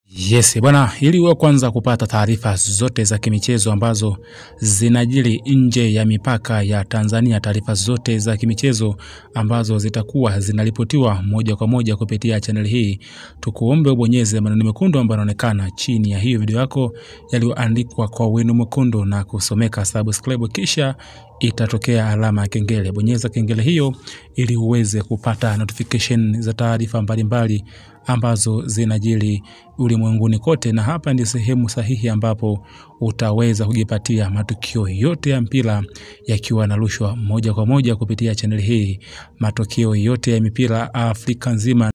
Yes, bwana, ili uwe kwanza kupata taarifa zote za kimichezo ambazo zinajiri nje ya mipaka ya Tanzania, taarifa zote za kimichezo ambazo zitakuwa zinaripotiwa moja kwa moja kupitia chaneli hii, tukuombe ubonyeze maneno mekundu ambayo yanaonekana chini ya hiyo video yako yaliyoandikwa kwa wino mwekundu na kusomeka subscribe, kisha itatokea alama ya kengele. Bonyeza kengele hiyo ili uweze kupata notification za taarifa mbalimbali ambazo zinajiri ulimwenguni kote, na hapa ndi sehemu sahihi ambapo utaweza kujipatia matukio yote ya mpira yakiwa yanarushwa moja kwa moja kupitia chaneli hii, matokeo yote ya mipira Afrika nzima